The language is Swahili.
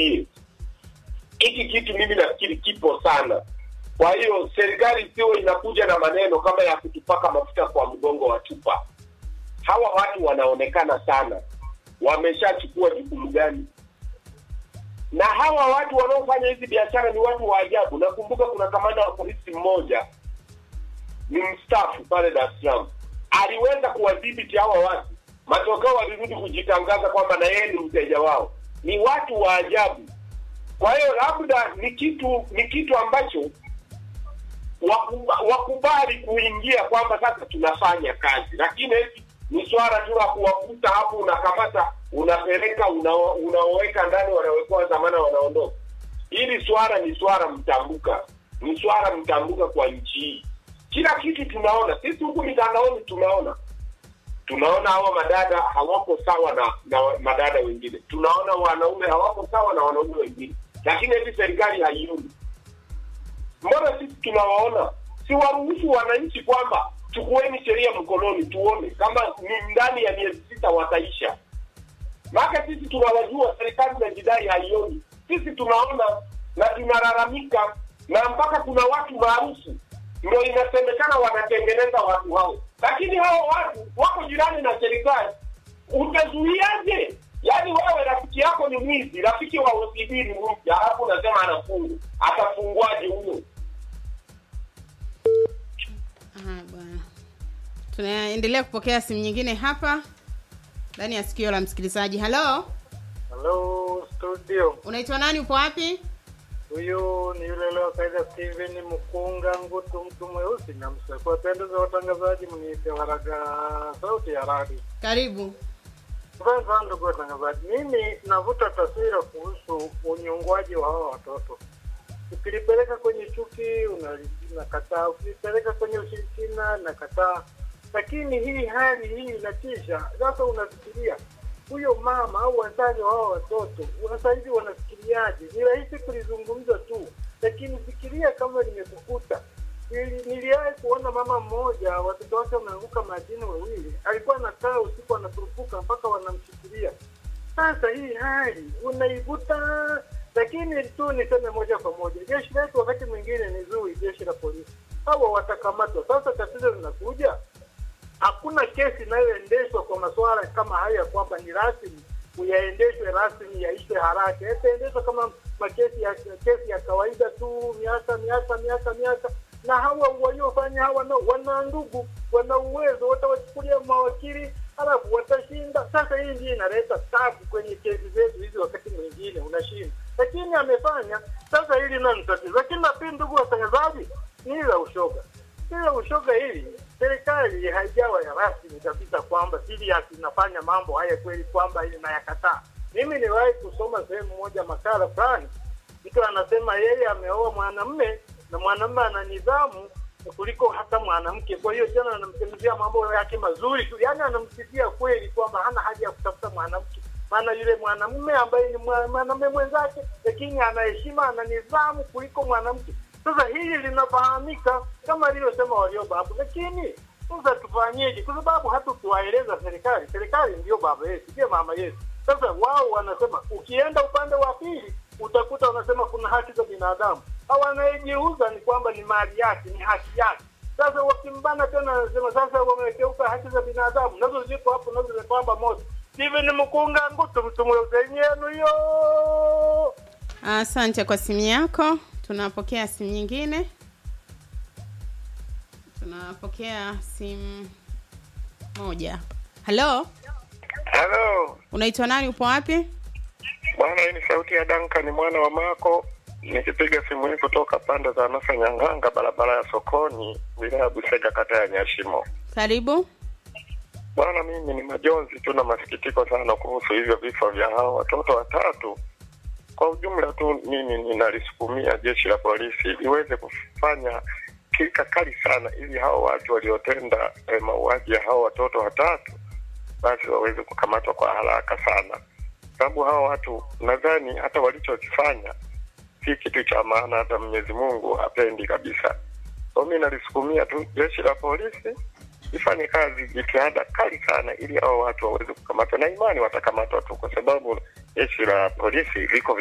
nitumie hiki kitu mimi nafikiri kipo sana kwa hiyo serikali sio inakuja na maneno kama ya kutupaka mafuta kwa mgongo wa chupa hawa watu wanaonekana sana wameshachukua jukumu gani na hawa watu wanaofanya hizi biashara ni watu wa ajabu nakumbuka kuna kamanda wa polisi mmoja ni mstaafu pale dar es salaam aliweza kuwadhibiti hawa watu matokeo walirudi kujitangaza kwamba na yeye ni mteja wao ni watu wa ajabu kwa hiyo labda ni kitu ni kitu ambacho wakuba, wakubali kuingia kwamba sasa tunafanya kazi lakini eti ni swala tu la kuwakuta hapo unakamata unapeleka una- unaoweka ndani wanawekewa dhamana wanaondoka hili swala ni swala mtambuka ni swala mtambuka kwa nchi hii kila kitu tunaona sisi huku mitandaoni tunaona tunaona hawa madada hawako sawa na, na madada wengine tunaona wanaume hawako sawa na wanaume wengine lakini hivi serikali haioni mbona sisi tunawaona si waruhusu wananchi kwamba chukueni sheria mkononi tuone kama ni ndani ya miezi sita wataisha maake sisi tunawajua serikali inajidai haioni sisi tunaona na tunalalamika na mpaka kuna watu maarufu ndo inasemekana wanatengeneza watu hao lakini hao watu wako jirani na serikali utazuiaje yaani wewe rafiki yako ni mwizi rafiki wa OCD ni mwizi alafu unasema anafungwa atafungwaje huyo Aha, bwana tunaendelea kupokea simu nyingine hapa ndani ya sikio la msikilizaji halo Hello studio, unaitwa nani upo wapi huyu ni yule leo kaida Steven Mkunga Ngutu, mtu mweusi na mseko. Wapendeza watangazaji, mniite waraga sauti ya radio. karibu Kwanza ndugu watangazaji, mimi navuta taswira kuhusu unyongwaji wa hawa watoto. Ukilipeleka kwenye chuki unali- unakataa, ukilipeleka kwenye ushirikina nakataa, lakini hii hali hii inatisha. Sasa unafikiria huyo mama au wazazi wa hawa watoto sasa hivi wanafikiriaje? Ni rahisi kulizungumza tu, lakini fikiria kama limekukuta. Nili- Niliwahi kuona mama mmoja watoto wake wameanguka majini wawili, alikuwa anakaa usiku anaturupuka mpaka wanamshikilia. Sasa hii hali unaivuta, lakini tu niseme moja kwa moja, jeshi letu wakati mwingine ni zuri, jeshi la polisi hawa watakamatwa. Sasa tatizo linakuja, hakuna kesi inayoendeshwa kwa masuala kama haya kwamba ni rasmi yaendeshwe rasmi yaishe haraka, yataendeshwa kama makesi ya kesi ya kawaida tu, miaka miaka miaka miaka. Na hawa waliofanya hawa na wana ndugu, wana uwezo, watawachukulia mawakili halafu watashinda. Sasa hii ndio inaleta tabu kwenye kesi zetu hizi, wakati mwingine unashinda, lakini amefanya. Sasa hili nalo ni tatizo, lakini napii, ndugu watangazaji, ni hili la ushoga ila ushoga hili serikali haijawa ya rasmi kabisa kwamba serious inafanya mambo haya kweli kwamba inayakataa. Mimi niliwahi kusoma sehemu moja makala fulani, mtu anasema yeye ameoa mwanamme na mwanamme ana nidhamu kuliko hata mwanamke. Kwa hiyo tena anamsemezea mambo yake mazuri tu, yaani anamsifia kweli kwamba hana haja ya kutafuta mwanamke, maana yule mwanamume ambaye ni mwa- mwanamume mwenzake, lakini ana heshima, ana nidhamu kuliko mwanamke. Sasa hili linafahamika kama alivyosema walioba hapo, lakini sasa tufanyeje? Kwa sababu hata ukiwaeleza serikali, serikali ndio baba yetu, ndio mama yetu. Sasa wao wanasema, ukienda upande wa pili utakuta wanasema kuna haki za binadamu, au anayejiuza ni kwamba ni mali yake, ni haki yake. Sasa wakimbana tena, wanasema sasa wamekeuka haki za binadamu, nazo ziko hapo, nazo zimepamba moto. Steven Mkunga Ngutu, mtumulozenu hiyo asante kwa simu yako tunapokea simu nyingine tunapokea simu moja halo Halo unaitwa nani upo wapi bwana, hii ni sauti ya Duncan mwana wa Mako, nikipiga simu hii kutoka pande za Nasa Nyang'anga, barabara ya sokoni, wilaya ya Busega, kata ya Nyashimo. karibu Bwana, mimi ni majonzi tu na masikitiko sana kuhusu hivyo vifo vya hao watoto watatu. Kwa ujumla tu, mimi ninalisukumia jeshi la polisi liweze kufanya kika kali sana, ili hao watu waliotenda eh, mauaji ya hao watoto watatu basi waweze kukamatwa kwa haraka sana, sababu hao watu nadhani hata walichokifanya si kitu cha maana, hata Mwenyezi Mungu hapendi kabisa. Kwa mimi nalisukumia tu jeshi la polisi ifanye kazi jitihada kali sana, ili hao watu waweze kukamatwa, na imani watakamatwa tu, kwa sababu jeshi la polisi liko